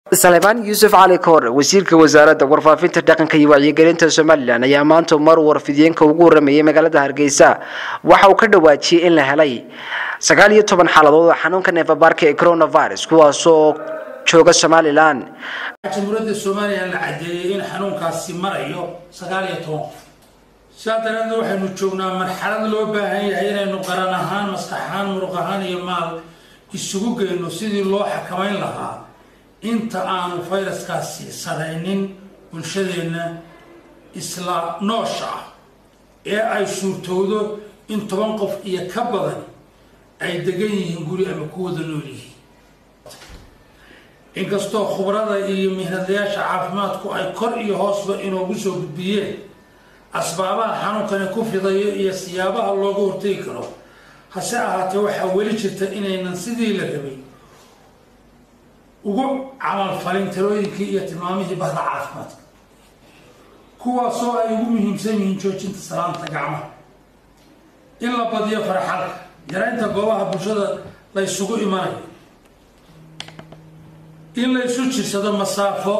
salebaan yuusuf cali koore wasiirka wasaaradda warfaafinta dhaqanka iyo wacyigelinta somalilan ayaa maanta mar warfidiyeenka ugu waramayay magaalada hargeysa waxa uu ka dhawaajiyey in la helay sagaal iyo toban xaaladood oo xanuunka neefabaarka ee coronavirus kuwaasoo jooga somalilan jamhuuriyadda somalilan la cadeeyey in xanuunkaasi marayo sagaal iyo toban qof sidaa daraadeed waxaynu joognaa marxalad loo baahan yahay inaynu qaran ahaan maskax ahaan muruq ahaan iyo maal isugu geyno sidii loo xakamayn lahaa inta aanu fayraskaasi saraynin bulshadeenna isla noosha ah ee ay suurtowdo in toban qof iyo ka badan ay degan yihiin guri ama ku wada nool yihiin inkastoo khubrada iyo mihnadayaasha caafimaadku ay kor iyo hoosba inoogu soo gudbiyeen asbaabaha xanuunkani ku fidayo iyo siyaabaha looga hortegi karo hase ahaatee waxaa weli jirta inaynan sidii la rabay ugu camalfalin talooyinkii iyo tilmaamihii bahda caafimaadka kuwaasoo ay ugu muhiimsan yihiin joojinta salaanta gacmaha in la badiyo farxalka yaraynta goobaha bulshada la ysugu imanayo in la isu jirsado masaafo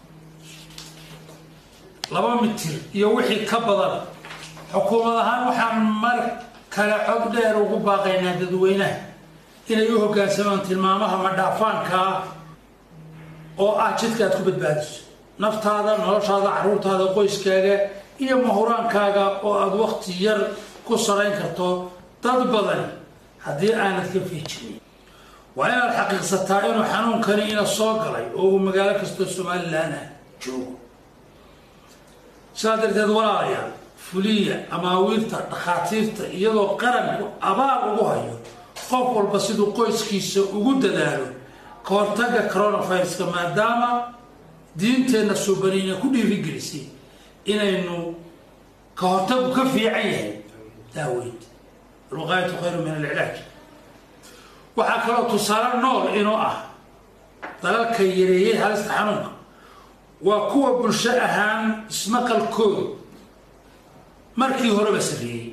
laba mitir iyo wixii ka badan xukuumad ahaan waxaan mar kale cod dheer ugu baaqaynaa dadweynaha inay u hoggaansamaan tilmaamaha madhaafaankaa oo ah jidka aad ku badbaadiso naftaada noloshaada carruurtaada qoyskaaga iyo mahuraankaaga oo aada wakti yar ku sarayn karto dad badan haddii aanad ka fiijinin waa inaad xaqiiqsataa inuu xanuunkani ina soo galay oo uu magaalo kastoo somalilan ah joogo sidaa darteed walaalayaal fuliya amaawiirta dhakhaatiirta iyadoo qaranku abaal ugu hayo qof walba siduu qoyskiisa ugu dadaalo ka hortagga coronaviruska maadaama diinteenna suubaniina ku dhiirigelisay inaynu ka hortagu ka fiican yahay daaweynta alwaqaayatu khayru min alcilaaj waxaa kaloo tusaale nool inuu ah dalalka yareeyay halista xanuunka waa kuwa bulsho ahaan ismaqalkooda markii horeba sarreeyey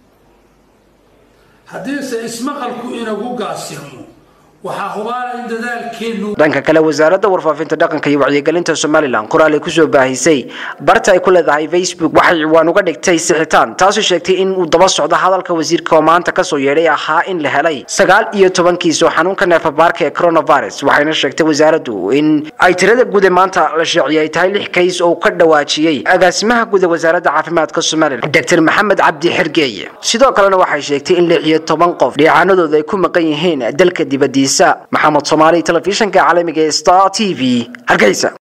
haddiise ismaqalku inagu gaasirmo waxaa hubaala in dadaalkeenu dhanka kale wasaaradda warfaafinta dhaqanka iyo wacyigelinta somalilan qoraal ay kusoo baahisay barta ay ku leedahay facebook waxay ciwaan uga dhigtay sixitaan taasoo sheegtay in uu daba socdo hadalka wasiirka oo maanta kasoo yeedhay ahaa in la helay sagaal iyo toban kiis oo xanuunka neefabaarka ee coronavirus waxayna sheegtay wasaaraddu in ay tirada guud ee maanta la sheeciyay ay tahay lix kays oo ka dhawaajiyey agaasimaha guud ee wasaaradda caafimaadka somalilan dr maxamed cabdi xergeeye sidoo kalena waxay sheegtay in lix iyo toban qof dhiicaanadooda ay ku maqan yihiin dalka dibadiisa maxamed soomaali telefishinka caalamiga ee star t v hargeysa